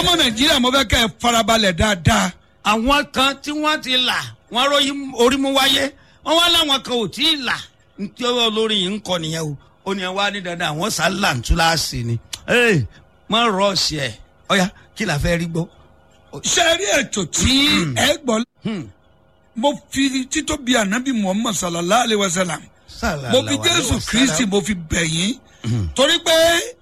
ọmọ nàìjíríà mo fẹ́ kẹ́ ẹ farabalẹ̀ dáadáa àwọn kan tí wọ́n ti là wọ́n ròyìn orí mú wáyé wọ́n wá láwọn kan ò tí ì là ntí olórí yìí ń kọ nìyẹn o ó ní ẹ wá ní dandan àwọn sálà ń tú láàsì ni ee mọ rọọsì ẹ ọyà kí la fẹ́ rí gbọ́. ṣe rí ètò tí ẹ gbọ́ mo fi títóbi ànábì muhammad sallallahu alayhi wa sallam mo fi jésù kristi mo fi bẹ̀ yín torí pé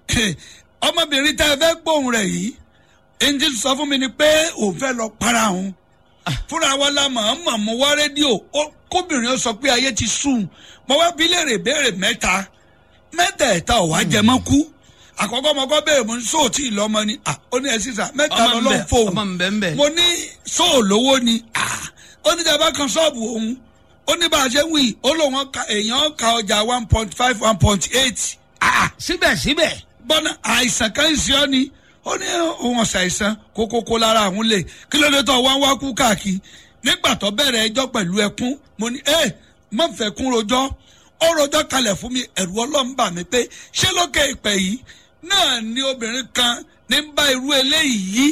ọmọbìnrin tá ẹ fẹ́ gbóhùn rẹ̀ yìí ẹnjí sọ fún mi ni pé òun fẹ́ lọ para òun fúnra wa la mọ̀ ọ́n mọ̀ mo wá rédíò ó- kóbìnrin ó sọ pé ayé ti sùn mo wá bí léèrè béèrè mẹ́ta mẹ́tẹ̀ẹ̀ta ò wá jẹ mọ́ kú àkọ́kọ́ mo kọ́ béèrè mo ní sóò tí ì lọ́mọ ni à ó ní ẹ sísà mẹ́ta Ọmọ ń lọ́lọ́ bẹ, fóun ọmọ ń bẹ ń bẹ. mo ní sóò lówó ni à ó ní dábàá kan ṣọ́ọ̀bù òun ó ní bá a ṣe ń wí ó lóun ka èèyàn ka ọjà one point five one point eight síbẹ̀síbẹ̀ bọ́nà àìsàn kan ń ṣe ọ́ ni ó ní òun ṣàìsàn kókókó lára àwọn lè kí ló dé tó wá wá kú káàkiri nígbà tó bẹ̀rẹ̀ ẹjọ́ pẹ̀lú ẹkún mo ní ẹ má fẹ́ kún rojọ́ ó rojọ́ kalẹ̀ fún mi ẹ̀rù ọlọ́run bà mí pé ṣé lókè ìpẹ́ yìí náà ni obìnrin kan ní ń bá irú eléyìí yí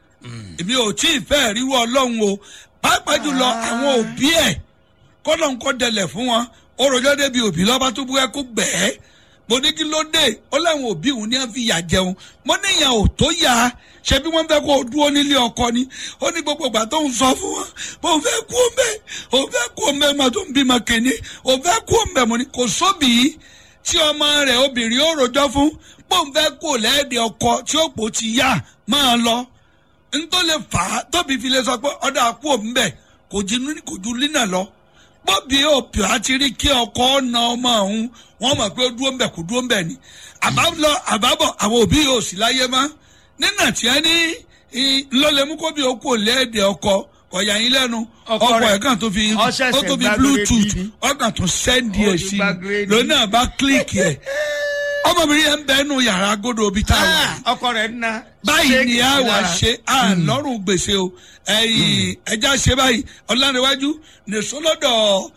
èmi ò tí ì fẹ́ ríru ọlọ́run o pàápàá jùlọ àwọn òbí ẹ̀ kọ́nà ń kọ́ dẹlẹ̀ fún wọn ó rojọ́ débi òbí lọ́ba tó bú ẹkú gbẹ̀ẹ́ mo ní kí ló dé ó láwọn òbí òun ní wọn fi yà jẹun mo ní ìyàn ò tó yà á ṣe bí wọn fẹ́ kó o dúró nílé ọkọ ni ó ní gbogbo ìgbà tó ń sọ fún wọn bó ń fẹ́ kú ọmọ ẹ ò fẹ́ kú ọmọ ẹ mà tó ń bímọ kéne ò fẹ́ kú ọmọ ẹ mo ní kò sóbì yìí tí ọmọ rẹ̀ obìnrin ó rojọ́ fún bó ń fẹ́ kú lẹ́ẹ̀dẹ̀ ọkọ tí ó pò ti yá máa lọ ntọ́ lè fà á tóbi fi lè sọ pé ọ̀dà kú òǹbẹ̀ kò ju kò ju línà lọ bọ́bí òpì àti rí kí ọkọ ọ̀nà ọmọ ọ̀hún wọ́n mọ̀ pé ó dúró ń bẹ̀ kó dúró ń bẹ̀ ni àbálọ àbábọ̀ àwọn òbí yóò sì láyé mọ́ nínà tí ẹ ní ńlọlẹ́mú kó bí okò lẹ́ẹ̀dẹ̀ ọkọ ọ̀yà yín lẹ́nu Ọkọ ọkọ rẹ̀ ẹ̀ kàn tó fi ó ṣẹ̀ṣẹ̀ ó tó fi gba bluetooth grade ni. ọkàn tó sẹ́ndì Ó ẹ̀ ti sí gba grade ni. lónà bá kílíkì ẹ̀ ọmọbìnrin yẹn ń bẹ́ẹ̀ nù yàrá agodo ibi tá a wà yìí ọkọ rẹ̀ ń na. báyìí ni a ṣéèkì wà lára. ṣe à lọ́rùn gbèsè o ẹ̀yìn ẹja ṣe báyìí ọ̀làníwájú nìṣólọ́dọ̀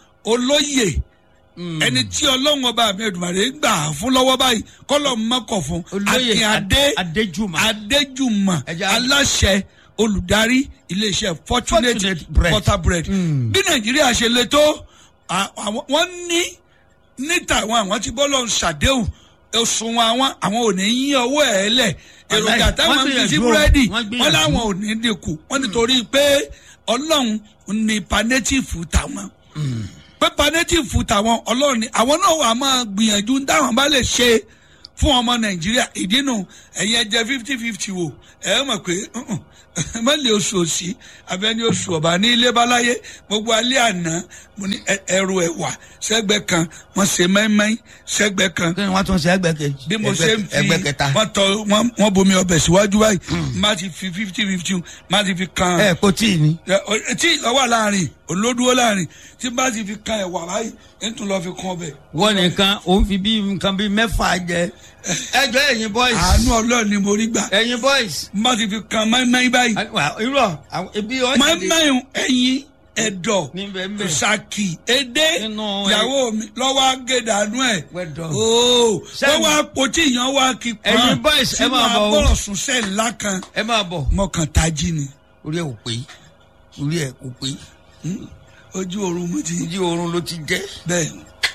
olóyè ẹni tí ọlọ́run ọba mi ẹ̀dùnmọ̀rẹ́ gbà fún lọ́wọ́ báyìí kọ́lọ̀ mọ́kọ̀ fún Olóyè akínyadé Adéjùmọ̀. adéjùmọ̀ Ẹja- aláṣẹ olùdarí iléeṣẹ́ fortunate Fortunate bread. butter bread bí nàìjíríà ṣe le tó à- àwọn- wọ́n ní níta àwọn àwọn tí bọ́lọ̀ ń ṣàdéhùn òṣùwọ̀n àwọn àwọn ò ní yín ọwọ́ ẹ̀ lẹ̀ èròjà Wàláì, táwọn wọ́n ń fi sí gbìyànjú o, búrẹ́dì wọ́n gbìyànjú. wọ́n láwọn ò ní dínkù wọ́n nítorí pé ọlọ́run ní panétìfù táwọn pé panétìfù táwọn ọlọ́run ní àwọn náà wà máa gbìyànjú táwọn bá lè ṣe fún ọmọ nàìjíríà ìdínú ẹ̀yin ẹ̀jẹ̀ fifty fifty wò ẹ̀ mọ̀ pé uh-uh, má lè oṣù òsì abẹ́ni oṣù ọ̀bà ní ilé báláyé gbogbo alẹ́ àná mo ní ẹ- ẹrù ẹ̀wà sẹ́gbẹ́ kan wọ́n ṣe mẹ́mẹ́ sẹ́gbẹ́ kan kí ni wọ́n tún ṣe ẹgbẹ́ kejì. bí mo ṣe ń fi ẹgbẹ́ kẹta. wọ́n tọ wọ́n wọ́n bomi ọbẹ̀ síwájú báyìí má ti fi fifty fifty má ti fi kan ẹ kò tí ì ní. ẹ, ọ- tí ìlọ́wọ́ láàrin olódúró láàrin tí bá ti fi kan ẹ̀wà báyìí ń tún lọ́ọ́ fi kan ọbẹ̀. wọ́n nìkan òun fi bí nǹkan bíi mẹ́fà jẹ. ẹjọ́ ẹ̀yin boys. àánú ọlọ́run ni mo rí gbà ẹ̀yin boys. má ti fi kan mẹ́mẹ́ báyìí irọ́ àwọn ibi ọ̀sẹ̀ mẹ́mẹ́ ẹ̀yìn ẹ̀dọ̀ Níbẹ̀, níbẹ̀. ṣàkì edé Nínú ẹ- ìyàwó mi lọ́wọ́ agédàánú ẹ̀ Wẹ́dọ̀. ooo Sẹ́yìn. lọ́wọ́ àpótí ìyàn wá kí pọ́n Ẹ̀yin boys, ẹ máa bọ̀ o. bọ̀rọ̀ sùn sẹ́ẹ̀ ńlá kan ẹ máa bọ̀. mọ̀kàn tají ni orí ẹ̀ ò pé orí ẹ̀ kò pé ojú oorun mo ti ojú oorun ló ti jẹ́. bẹ́ẹ̀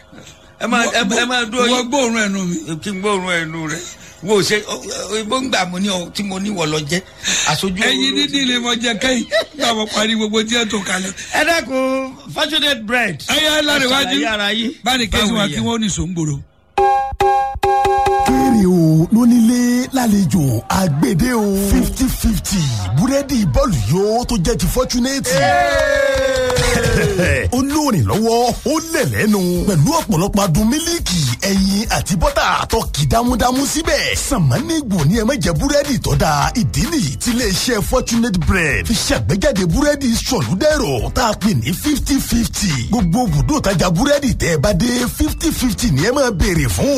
ẹ máa ẹ ẹ máa dúró wọ́n yín. gbóòórùn ẹnu mi kí n gbóòórùn ẹnu rẹ wo ṣe ìbò ń gbà mí ní ọ tí mo ní wọ lọ jẹ aṣojú ẹyin dídí lè mọ jẹ kẹyìn nígbà mo parí gbogbo díẹ̀ tó kalẹ̀. ẹ dákun fortunate bread. ẹyẹ lárẹ̀wájú Ẹ ṣàlàyé ara yín. báni kẹ́sì wa Báwo kí yẹn? wọ́n ní sòǹgbòrò. kéré o lónílé lálejò àgbèdè o fifty fifty búrẹ́dì bọ́ọ̀lù yóò tó jẹ́ ti fọ́túnẹ́tì. ó lóòrìn lọ́wọ́ ó lẹ̀ lẹ́nu pẹ̀lú ọ̀pọ̀lọpọ̀ adùn mílíkì ẹyin àti bọ́tà tó kì dámúdámú síbẹ̀. sàmánìgbò ni ẹ má jẹ búrẹ́dì tó dáa ìdí nìyí tí iléeṣẹ́ fortunate bread fi ṣàgbéjáde búrẹ́dì sọ̀lúdẹ̀rọ̀ tá a pè ní fifty fifty. gbogbo bùdó tajà búrẹ́dì tẹ́ ẹ bá dé fifty fifty ni ẹ máa béèrè fún.